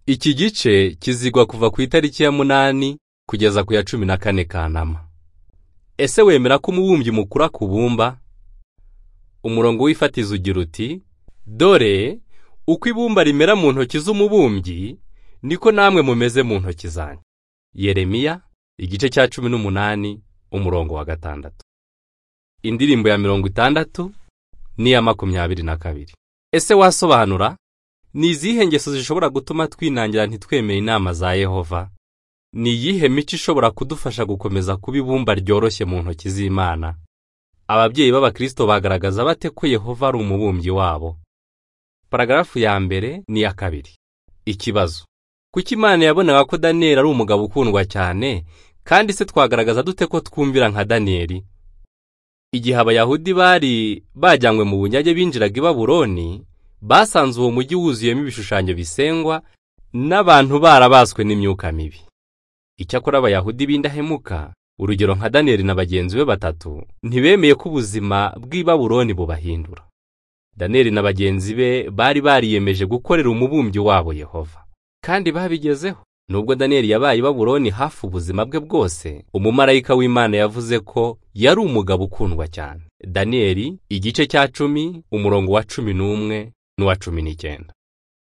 Iki gice kizigwa kuva ku itariki ya munani kugeza ku ya cumi na kane Kanama. Ese wemera ko umubumbyi mukura ku bumba? Umurongo w'ifatizo ugira uti dore uko ibumba rimera mu ntoki z'umubumbyi niko namwe mumeze mu ntoki zanjye. Yeremiya igice cya cumi n'umunani umurongo wa gatandatu. Indirimbo ya mirongo itandatu n'iya makumyabiri na kabiri. Ese wasobanura? Ni izihe ngeso zishobora gutuma twinangira ntitwemere inama za Yehova? Ni iyihe mico ishobora kudufasha gukomeza kuba ibumba ryoroshye mu ntoki z'Imana? Ababyeyi b'Abakristo bagaragaza bate ko Yehova ari umubumbyi wabo? Paragarafu ya mbere n'iya kabiri. Ikibazo. Kuki Imana yabonaga ko Daniyeli ari umugabo ukundwa cyane, kandi se twagaragaza dute ko twumvira nka Daniyeli? Igihe Abayahudi bari bajyanywe mu bunyage binjiraga i Babuloni, basanze uwo mujyi wuzuyemo ibishushanyo bisengwa n'abantu barabaswe n'imyuka mibi. Icyakora Abayahudi b'indahemuka, urugero nka Daniyeli na bagenzi be batatu, ntibemeye ko ubuzima bw'i Babuloni bubahindura. Daniyeli na bagenzi be bari bariyemeje gukorera umubumbyi wabo Yehova. Kandi babigezeho. Nubwo Daniyeli yabaye i Babuloni hafi ubuzima bwe bwose, umumarayika w'Imana yavuze ko yari umugabo ukundwa cyane. Daniyeli igice cya cumi, umurongo wa cumi n'umwe n'uwa cumi n'icyenda.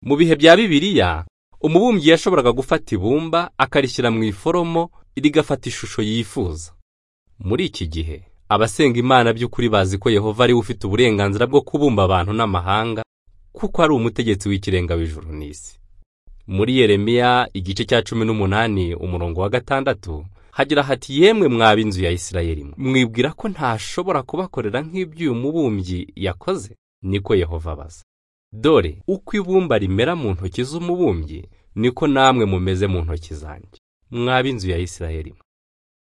Mu bihe bya Bibiliya, umubumbyi yashoboraga gufata ibumba akarishyira mu iforomo rigafata ishusho yifuza. Muri iki gihe, abasenga Imana by'ukuri bazi ko Yehova ari we ufite uburenganzira bwo kubumba abantu n'amahanga, kuko ari umutegetsi w'ikirenga w'ijuru n'isi. Muri Yeremiya igice cya cumi n'umunani umurongo wa gatandatu hagira hati yemwe mwaba inzu ya Isirayeli mwe mwibwira ko ntashobora kubakorera nk'ibyo uyu mubumbyi yakoze niko Yehova abaza dore uko ibumba rimera mu ntoki z'umubumbyi niko namwe mumeze mu ntoki zanjye mwaba inzu ya Isirayeli mwe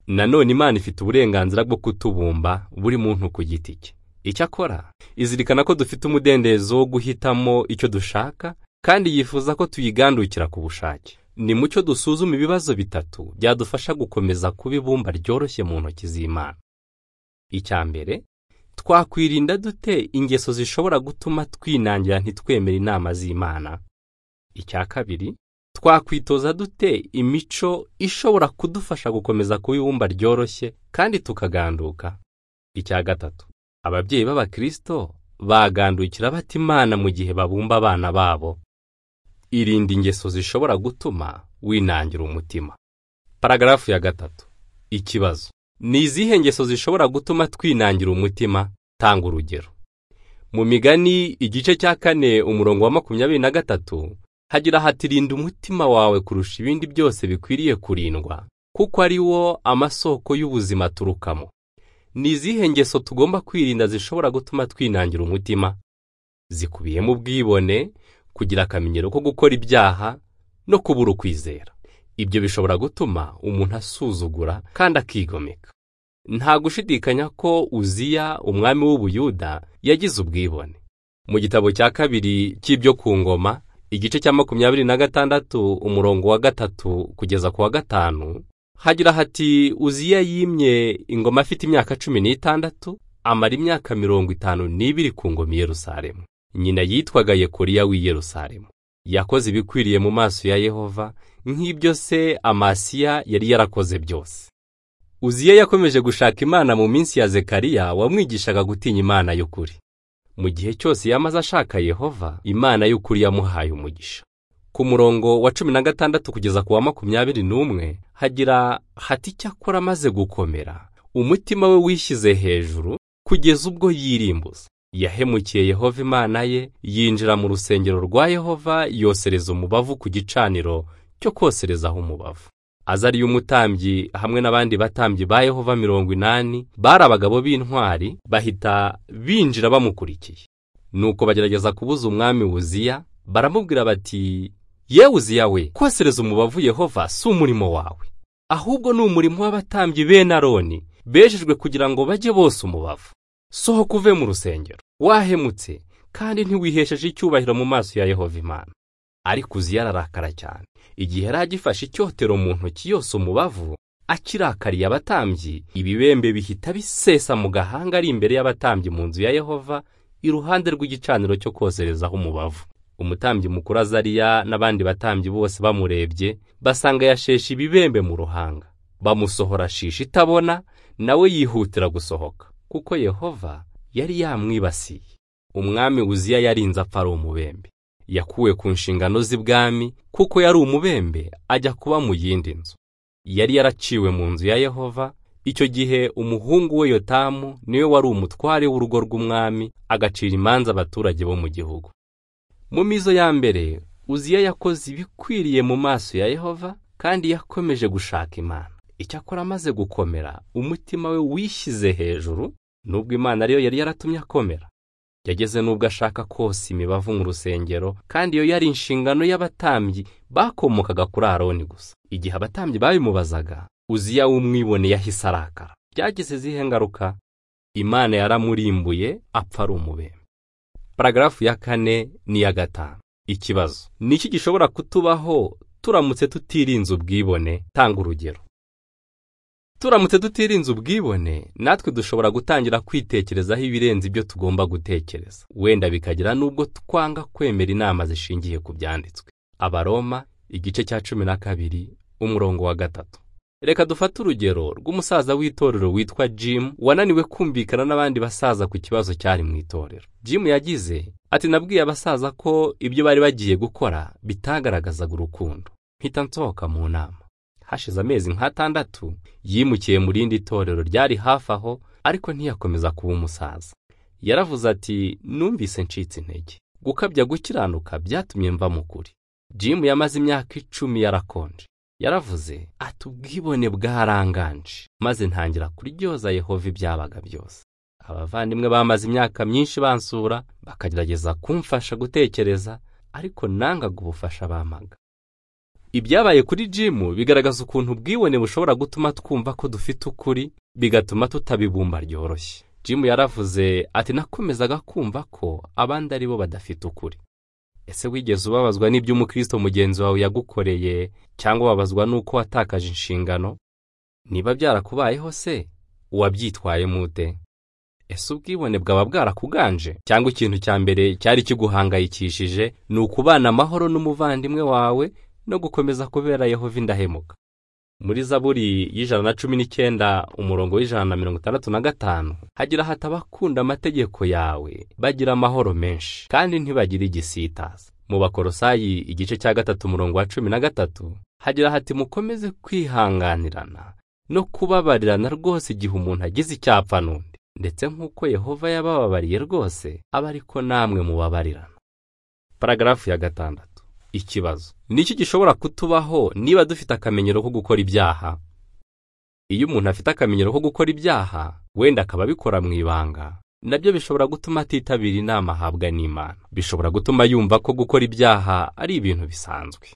nanone Imana ifite uburenganzira bwo kutubumba buri muntu ku giti cye icyakora izirikana ko dufite umudendezo wo guhitamo icyo dushaka kandi yifuza ko tuyigandukira ku bushake ni mucyo dusuzuma ibibazo bitatu byadufasha gukomeza kuba ibumba ryoroshye mu ntoki z'Imana icya mbere twakwirinda dute ingeso zishobora gutuma twinangira ntitwemere inama z'Imana icya kabiri twakwitoza dute imico ishobora kudufasha gukomeza kuba ibumba ryoroshye kandi tukaganduka icya gatatu ababyeyi b'abakristo bagandukira bata Imana mu gihe babumba abana babo irinda ingeso zishobora gutuma winangira umutima. Paragarafu ya gatatu. Ikibazo. Ni izihe ngeso zishobora gutuma twinangira umutima? Tanga urugero. Mu migani igice cya kane umurongo wa makumyabiri na gatatu hagira hati rinda umutima wawe kurusha ibindi byose bikwiriye kurindwa, kuko ari wo amasoko y'ubuzima aturukamo. Ni izihe ngeso tugomba kwirinda zishobora gutuma twinangira umutima? Zikubiyemo ubwibone, kugira akamenyero ko gukora ibyaha no kubura ukwizera ibyo bishobora gutuma umuntu asuzugura kandi akigomeka nta gushidikanya ko uziya umwami w'ubuyuda yagize ubwibone mu gitabo cya kabiri cy'ibyo ku ngoma igice cya makumyabiri na gatandatu umurongo wa gatatu kugeza ku wa gatanu hagira hati uziya yimye ingoma afite imyaka cumi n'itandatu amara imyaka mirongo itanu n'ibiri ku ngoma i Yerusalemu nyina yitwaga Yekoriya w'i Yerusalemu yakoze ibikwiriye mu maso ya Yehova nk'ibyo se Amasiya yari yarakoze byose Uziya yakomeje gushaka Imana mu minsi ya Zekariya wamwigishaga gutinya Imana y'ukuri mu gihe cyose yamaze ashaka Yehova Imana y'ukuri yamuhaye umugisha ku murongo wa cumi na gatandatu kugeza ku wa makumyabiri n'umwe hagira hati icyakora amaze gukomera umutima we wishyize hejuru kugeza ubwo yirimbuza yahemukiye Yehova Imana ye yinjira mu rusengero rwa Yehova yosereza umubavu ku gicaniro cyo koserezaho umubavu azariyo umutambyi hamwe n'abandi batambyi ba Yehova mirongo inani bari abagabo b'intwari bahita binjira bamukurikiye nuko bagerageza kubuza umwami wuziya baramubwira bati ye wuziya we kosereza umubavu Yehova si umurimo wawe ahubwo ni umurimo w'abatambyi bene Aroni bejejwe kugira ngo bajye bose umubavu sohoka uve mu rusengero wahemutse kandi ntiwihesheje icyubahiro mu maso ya Yehova Imana ariko uzi yararakara cyane igihe yari agifashe icyotero mu ntoki yose umubavu akirakariye abatambyi ibibembe bihita bisesa mu gahanga ari imbere y'abatambyi mu nzu ya Yehova iruhande rw'igicaniro cyo koserezaho umubavu umutambyi mukuru azariya n'abandi batambyi bose bamurebye basanga yasheshe ibibembe mu ruhanga bamusohora shishi itabona nawe yihutira gusohoka kuko yehova yari yamwibasiye umwami wuziya yarinze apfa ari umubembe yakuwe ku nshingano z'ibwami kuko yari umubembe ajya kuba mu yindi nzu yari yaraciwe mu nzu ya yehova icyo gihe umuhungu we yotamu niwe wari umutware w'urugo rw'umwami agacira imanza abaturage bo mu gihugu mu mizo ya mbere uziya yakoze ibikwiriye mu maso ya yehova kandi yakomeje gushaka imana icyakora amaze gukomera umutima we wishyize hejuru nubwo imana ariyo yari yaratumye akomera yageze nubwo ashaka kose imibavu mu rusengero kandi iyo yari inshingano y'abatambyi bakomokaga kuri aroni gusa igihe abatambyi babimubazaga uziya w'umwibone yahise arakara byagize izihe ngaruka imana yaramurimbuye apfa ari umubembe paragarafu ya kane n'iya gatanu ikibazo ni iki gishobora kutubaho turamutse tutirinze ubwibone tanga urugero turamutse tutirinze ubwibone natwe dushobora gutangira kwitekerezaho ibirenze ibyo tugomba gutekereza wenda bikagera n'ubwo twanga kwemera inama zishingiye ku byanditswe abaroma igice cya cumi na kabiri umurongo wa gatatu reka dufate urugero rw'umusaza w'itorero witwa Jim wananiwe kumvikana n'abandi basaza ku kibazo cyari mu itorero Jim yagize ati nabwiye abasaza ko ibyo bari bagiye gukora bitagaragazaga urukundo mpita nsohoka mu nama hashize amezi nk'atandatu yimukiye mu rindi torero ryari hafi aho ariko ntiyakomeza kuba umusaza yaravuze ati numvise ncitse intege gukabya gukiranuka byatumye mva mu kuri Jim yamaze imyaka icumi yarakonje yaravuze ati ubwibone bwaranganje maze ntangira kuryoza yehova ibyabaga byose abavandimwe bamaze imyaka myinshi bansura bakagerageza kumfasha gutekereza ariko nangaga ubufasha bamaga ibyabaye kuri jimu bigaragaza ukuntu ubwibone bushobora gutuma twumva ko dufite ukuri bigatuma tutabibumba ryoroshye jimu yaravuze ati nakomezaga kumva ko abandi ari bo badafite ukuri ese wigeze ubabazwa n'ibyo umukristo mugenzi wawe yagukoreye cyangwa ubabazwa n'uko watakaje inshingano niba byarakubayeho se uwabyitwayemo ute ese ubwibone bwaba bwarakuganje cyangwa ikintu cya mbere cyari kiguhangayikishije ni ukubana amahoro n'umuvandimwe wawe no gukomeza kubera yehova indahemuka muri zaburi y'ijana na cumi n'icyenda umurongo w'ijana na mirongo itandatu na gatanu hagira hati abakunda amategeko yawe bagira amahoro menshi kandi ntibagire igisitaza mu bakorosayi igice cya gatatu umurongo wa cumi na gatatu hagira hati mukomeze kwihanganirana no kubabarirana rwose igihe umuntu agize icyapfa n'undi ndetse nk'uko yehova yabababariye rwose aba ariko namwe mubabarirana paragarafu ya gatandatu ikibazo niki gishobora kutubaho niba dufite akamenyero ko gukora ibyaha iyo umuntu afite akamenyero ko gukora ibyaha wenda akaba abikora mu ibanga nabyo bishobora gutuma atitabira inama ahabwa n'imana bishobora gutuma yumva ko gukora ibyaha ari ibintu bisanzwe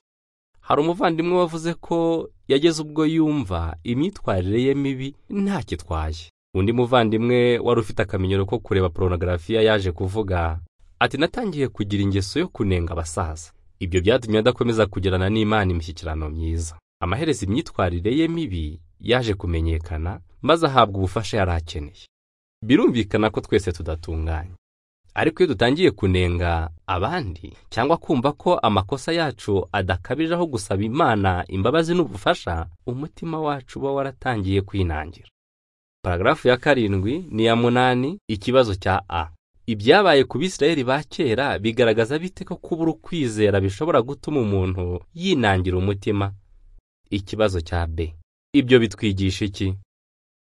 hari umuvandimwe wavuze ko yageze ubwo yumva imyitwarire ye mibi ntakitwaye undi muvandimwe wari ufite akamenyero ko kureba porogarafiya yaje kuvuga ati natangiye kugira ingeso yo kunenga abasaza ibyo byatumye adakomeza kugirana n'imana imishyikirano myiza amaherezo imyitwarire ye mibi yaje kumenyekana maze ahabwa ubufasha yari akeneye birumvikana ko twese tudatunganye ariko iyo dutangiye kunenga abandi cyangwa kumva ko amakosa yacu adakabije aho gusaba imana imbabazi n'ubufasha umutima wacu uba waratangiye kwinangira paragarafu ya karindwi n'iya munani ikibazo cya a ibyabaye ku bisirayeli ba kera bigaragaza bite ko kubura ukwizera bishobora gutuma umuntu yinangira umutima ikibazo cya b ibyo bitwigisha iki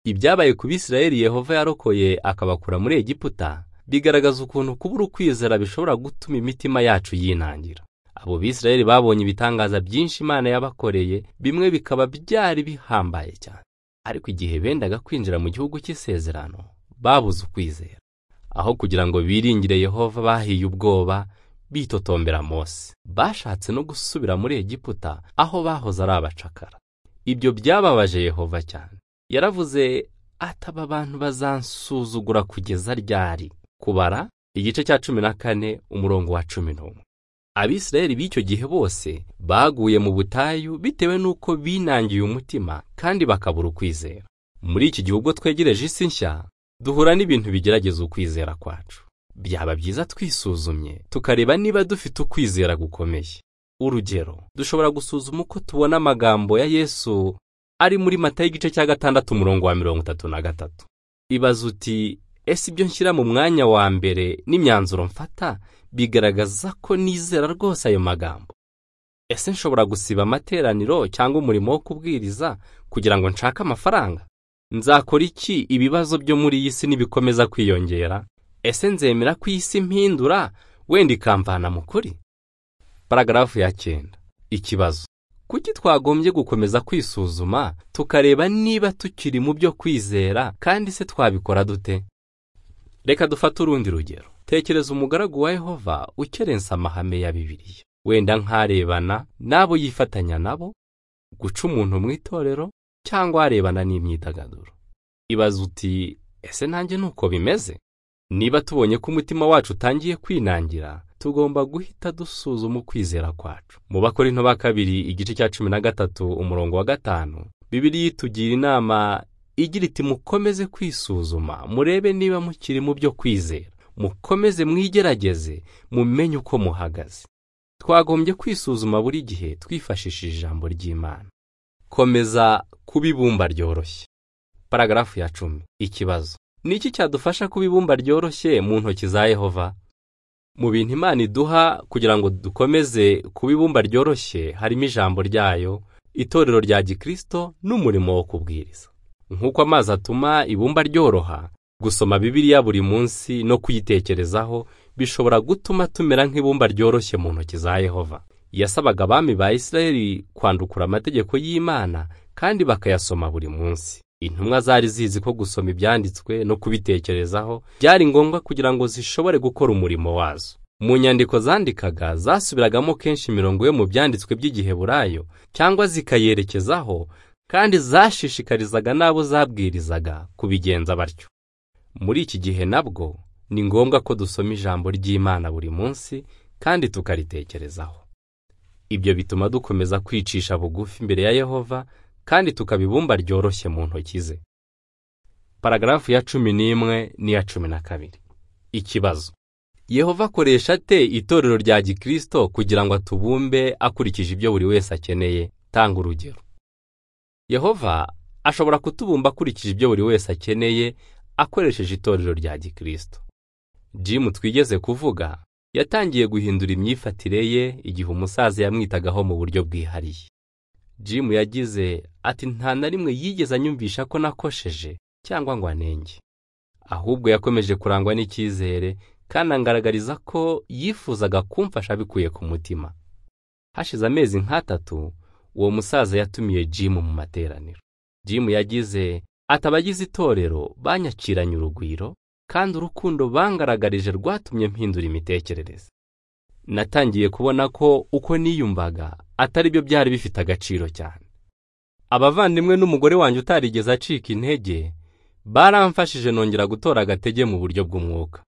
ibyabaye ku bisirayeli yehova yarokoye akabakura muri egiputa bigaragaza ukuntu kubura ukwizera bishobora gutuma imitima yacu yinangira abo bisirayeli babonye ibitangaza byinshi imana yabakoreye bimwe bikaba byari bihambaye cyane ariko igihe bendaga kwinjira mu gihugu cy'isezerano babuze ukwizera aho kugira ngo biringire yehova bahiye ubwoba bitotombera mose bashatse no gusubira muri egiputa aho bahoze ari abacakara ibyo byababaje yehova cyane yaravuze ataba abantu bazansuzugura kugeza ryari kubara igice cya cumi na kane umurongo wa cumi n'umwe abisirayeli b'icyo gihe bose baguye mu butayu bitewe n'uko binangiye umutima kandi bakabura ukwizera muri iki gihe ubwo twegereje isi nshya duhura n'ibintu bigerageza ukwizera kwacu byaba byiza twisuzumye tukareba niba dufite ukwizera gukomeye urugero dushobora gusuzuma uko tubona amagambo ya yesu ari muri mata y'igice cya gatandatu umurongo wa mirongo itatu na gatatu ibaza uti ese ibyo nshyira mu mwanya wa mbere n'imyanzuro mfata bigaragaza ko nizera rwose ayo magambo ese nshobora gusiba amateraniro cyangwa umurimo wo kubwiriza kugira ngo nshake amafaranga nzakora iki ibibazo byo muri iyi si nibikomeza kwiyongera ese nzemera ko iyi si mpindura wenda ikamvana mu kuri paragarafu ya cyenda ikibazo kuki twagombye gukomeza kwisuzuma tukareba niba tukiri mu byo kwizera kandi se twabikora dute reka dufate urundi rugero tekereza umugaragu wa yehova ukerensa amahame ya bibiliya wenda nk'arebana n'abo yifatanya nabo guca umuntu mu itorero cyangwa arebana n'imyidagaduro ibaza uti ese nanjye nuko bimeze niba tubonye ko umutima wacu utangiye kwinangira tugomba guhita dusuzuma ukwizera kwacu mu bakorinto ba kabiri igice cya cumi na gatatu umurongo wa gatanu bibiri itugira inama igira iti mukomeze kwisuzuma murebe niba mukiri mu byo kwizera mukomeze mwigerageze mumenye uko muhagaze twagombye kwisuzuma buri gihe twifashishije ijambo ry'imana komeza kuba ibumba ryoroshye paragarafu ya cumi ikibazo ni iki cyadufasha kuba ibumba ryoroshye mu ntoki za yehova mu bintu imana iduha kugira ngo dukomeze kuba ibumba ryoroshye harimo ijambo ryayo itorero rya gikristo n'umurimo wo kubwiriza nk'uko amazi atuma ibumba ryoroha gusoma bibiliya buri munsi no kuyitekerezaho bishobora gutuma tumera nk'ibumba ryoroshye mu ntoki za yehova yasabaga abami ba isirayeli kwandukura amategeko y'imana kandi bakayasoma buri munsi intumwa zari zizi ko gusoma ibyanditswe no kubitekerezaho byari ngombwa kugira ngo zishobore gukora umurimo wazo mu nyandiko zandikaga zasubiragamo kenshi imirongo yo mu byanditswe by'igiheburayo cyangwa zikayerekezaho kandi zashishikarizaga n'abo zabwirizaga kubigenza batyo muri iki gihe nabwo ni ngombwa ko dusoma ijambo ry'imana buri munsi kandi tukaritekerezaho ibyo bituma dukomeza kwicisha bugufi imbere ya yehova kandi tukaba ibumba ryoroshye mu ntoki ze paragarafu ya cumi n'imwe n'iya cumi na kabiri ikibazo yehova akoresha ate itorero rya gikristo kugira ngo atubumbe akurikije ibyo buri wese akeneye tanga urugero yehova ashobora kutubumba akurikije ibyo buri wese akeneye akoresheje itorero rya gikristo jimu twigeze kuvuga yatangiye guhindura imyifatire ye igihe umusaza yamwitagaho mu buryo bwihariye jimu yagize ati nta na rimwe yigeze anyumvisha ko nakosheje cyangwa ngo anenge ahubwo yakomeje kurangwa n'icyizere kandi angaragariza ko yifuzaga kumfasha bikuye ku mutima hashize amezi nk'atatu uwo musaza yatumiye jimu mu materaniro jimu yagize ati abagize itorero banyakiranye urugwiro kandi urukundo bangaragarije rwatumye mpindura imitekerereze natangiye kubona ko uko niyumvaga atari byo byari bifite agaciro cyane abavandimwe n'umugore wanjye utarigeze acika intege baramfashije nongera gutora agatege mu buryo bw'umwuka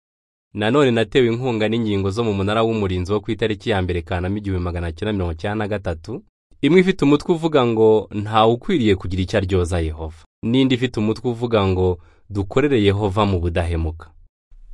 nanone natewe inkunga n'ingingo zo mu munara w'umurinzi wo ku itariki ya mbere kanama igihumbi magana cyenda mirongo icyenda na gatatu imwe ifite umutwe uvuga ngo ntawe ukwiriye kugira icyo aryoza yehova n'indi ifite umutwe uvuga ngo dukorere yehova mu budahemuka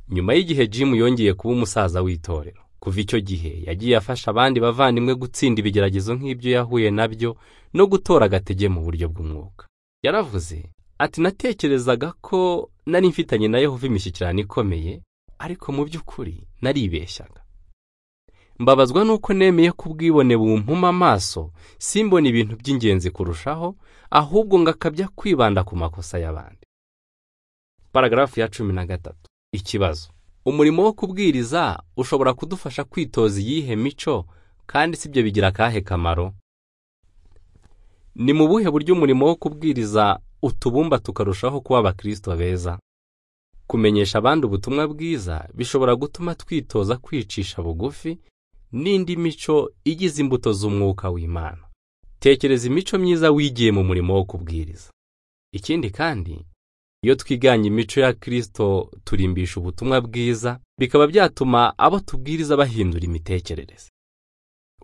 nyuma y'igihe jimu yongeye kuba umusaza w'itorero kuva icyo gihe yagiye afasha abandi bavandimwe gutsinda ibigeragezo nk'ibyo yahuye nabyo no gutora agatege mu buryo bw'umwuka yaravuze ati natekerezaga ko nari mfitanye na yehova imishyikirano ikomeye ariko mu by'ukuri naribeshyaga mbabazwa nuko nemeye ko ubwibone bumpuma amaso simbona ibintu by'ingenzi kurushaho ahubwo ngakabya kwibanda ku makosa y'abandi paragarafu ya cumi na gatatu ikibazo umurimo wo kubwiriza ushobora kudufasha kwitoza iyihe mico kandi si byo bigira akahe kamaro ni mu buhe buryo umurimo wo kubwiriza utubumba tukarushaho kuba abakristo beza kumenyesha abandi ubutumwa bwiza bishobora gutuma twitoza kwicisha bugufi n'indi mico igize imbuto z'umwuka w'imana tekereza imico myiza wigiye mu murimo wo kubwiriza ikindi kandi iyo twiganye imico ya kirisito turimbisha ubutumwa bwiza bikaba byatuma abo tubwiriza bahindura imitekerereze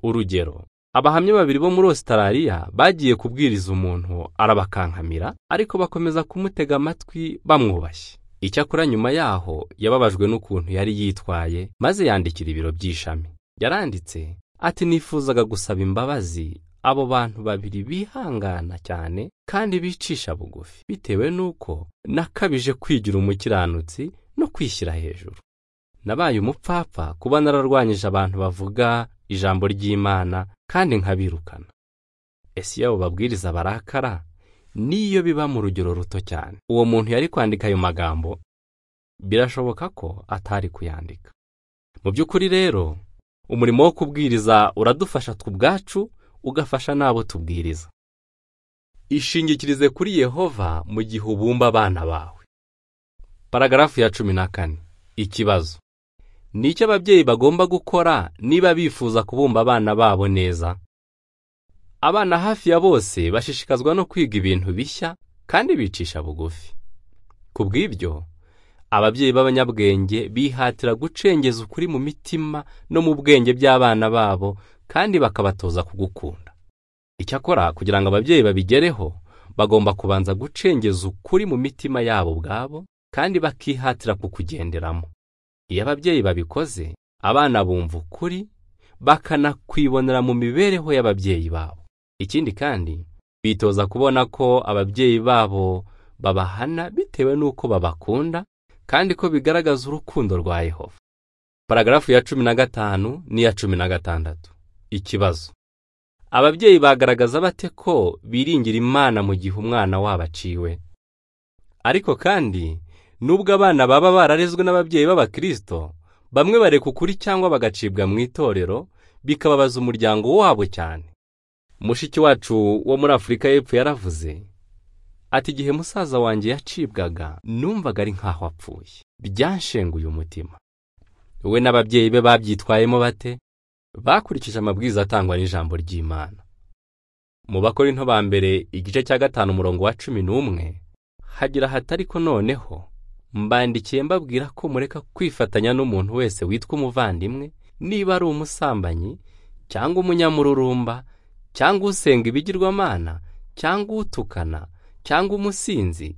urugero abahamya babiri bo muri ositarariya bagiye kubwiriza umuntu arabakankamira ariko bakomeza kumutega amatwi bamwubashye icyakora nyuma yaho yababajwe n'ukuntu yari yitwaye maze yandikira ibiro by'ishami yaranditse ati nifuzaga gusaba imbabazi abo bantu babiri bihangana cyane kandi bicisha bugufi bitewe n'uko nakabije kwigira umukiranutsi no kwishyira hejuru nabaye umupfapfa kuba nararwanyije abantu bavuga ijambo ry'imana kandi nkabirukana ese iyo abo babwiriza barakara niyo biba mu rugero ruto cyane uwo muntu yari kwandika ayo magambo birashoboka ko atari kuyandika mu by'ukuri rero umurimo wo kubwiriza uradufasha twe ubwacu ugafasha n'abo tubwiriza ishingikirize kuri yehova mu gihe ubumba abana bawe paragarafu ya cumi na kane ikibazo ni icyo ababyeyi bagomba gukora niba bifuza kubumba abana babo neza abana hafi ya bose bashishikazwa no kwiga ibintu bishya kandi bicisha bugufi ku bw'ibyo ababyeyi b'abanyabwenge bihatira gucengeza ukuri mu mitima no mu bwenge by'abana babo kandi bakabatoza kugukunda icyakora kugira ngo ababyeyi babigereho bagomba kubanza gucengeza ukuri mu mitima yabo ubwabo kandi bakihatira kukugenderamo iyo ababyeyi babikoze abana bumva ukuri bakanakwibonera mu mibereho y'ababyeyi babo ikindi kandi bitoza kubona ko ababyeyi babo babahana bitewe n'uko babakunda kandi ko bigaragaza urukundo rwa yehova paragarafu ya cumi na gatanu n'iya cumi na gatandatu ikibazo ababyeyi bagaragaza bate ko biringira imana mu gihe umwana wabo aciwe ariko kandi nubwo abana baba bararezwe n'ababyeyi b'abakirisito bamwe bareka ukuri cyangwa bagacibwa mu itorero bikababaza umuryango wabo cyane mushiki wacu wo muri afurika y'epfo yaravuze ati igihe musaza wanjye yacibwaga numvaga ari nk'aho apfuye byanshenguye umutima we n'ababyeyi be babyitwayemo bate bakurikije amabwiriza atangwa n'ijambo ry'imana mu bakorinto ba mbere igice cya gatanu umurongo wa cumi n'umwe hagira hatari ko noneho mbandikiye mbabwira ko mureka kwifatanya n'umuntu wese witwa umuvandimwe niba ari umusambanyi cyangwa umunyamururumba cyangwa usenga ibigirwamana cyangwa utukana cyangwa umusinzi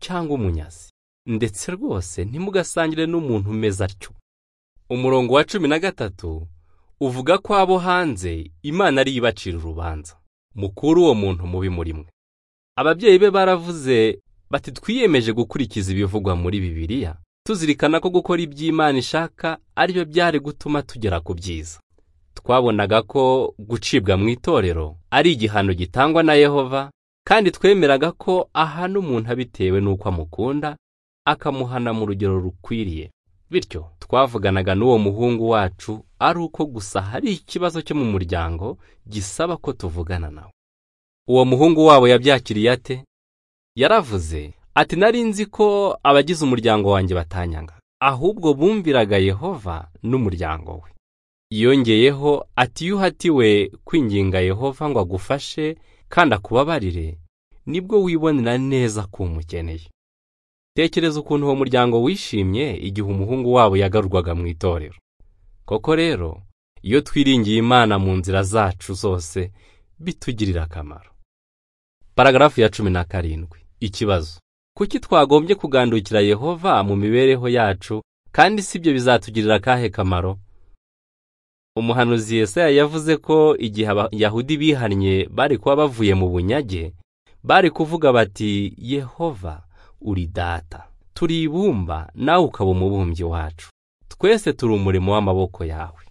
cyangwa umunyazi ndetse rwose ntimugasangire n'umuntu umeze atyo umurongo wa cumi na gatatu uvuga ko abo hanze imana ariyo ibacira urubanza mukuru uwo muntu mubi muri mwe ababyeyi be baravuze bati twiyemeje gukurikiza ibivugwa muri bibiliya tuzirikana ko gukora iby'imana ishaka aribyo byari gutuma tugera ku byiza twabonaga ko gucibwa mu itorero ari igihano gitangwa na yehova kandi twemeraga ko ahana umuntu abitewe n'uko amukunda akamuhana mu rugero rukwiriye bityo twavuganaga n'uwo muhungu wacu ari uko gusa hari ikibazo cyo mu muryango gisaba ko tuvugana nawe uwo muhungu wabo yabyakiriye ate yaravuze ati nari nzi ko abagize umuryango wanjye batanyanga ahubwo bumviraga yehova n'umuryango we yongeyeho ati iyo uhatiwe kwinginga yehova ngo agufashe kandi akubabarire nibwo wibonera neza ko umukeneye tekereza ukuntu uwo muryango wishimye igihe umuhungu wabo yagarurwaga mu itorero koko rero iyo twiringiye imana mu nzira zacu zose bitugirira akamaro paragarafu ya cumi na karindwi ikibazo kuki twagombye kugandukira yehova mu mibereho yacu kandi si byo bizatugirira akahe kamaro umuhanuzi Yesaya yavuze ko igihe abayahudi bihannye bari kuba bavuye mu bunyage bari kuvuga bati yehova uri data turi ibumba nawe ukaba umubumbyi wacu twese turi umurimo w'amaboko yawe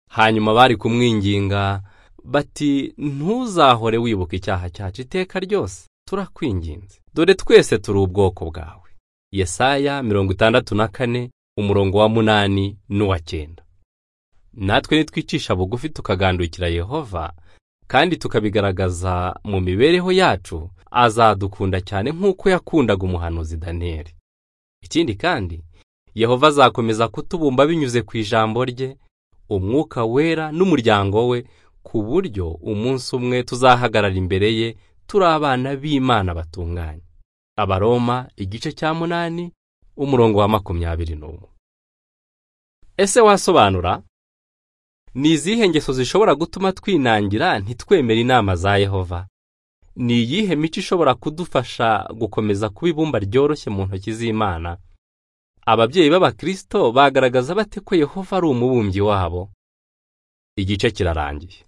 hanyuma bari kumwinginga bati ntuzahore wibuka icyaha cyacu iteka ryose turakwinginze dore twese turi ubwoko bwawe Yesaya mirongo itandatu na kane umurongo wa munani n'uwa cyenda natwe nitwicisha bugufi tukagandukira yehova kandi tukabigaragaza mu mibereho yacu azadukunda cyane nk'uko yakundaga umuhanuzi daniyeli ikindi kandi yehova azakomeza kutubumba binyuze ku ijambo rye umwuka wera n'umuryango we ku buryo umunsi umwe tuzahagarara imbere ye turi abana b'imana batunganye abaroma igice cya munani umurongo wa makumyabiri n'umwe ese wasobanura ni izihe ngeso zishobora gutuma twinangira ntitwemere inama za yehova ni iyihe mico ishobora kudufasha gukomeza kuba ibumba ryoroshye mu ntoki z'imana ababyeyi b'abakirisito bagaragaza bate ko yehova ari umubumbyi wabo igice kirarangiye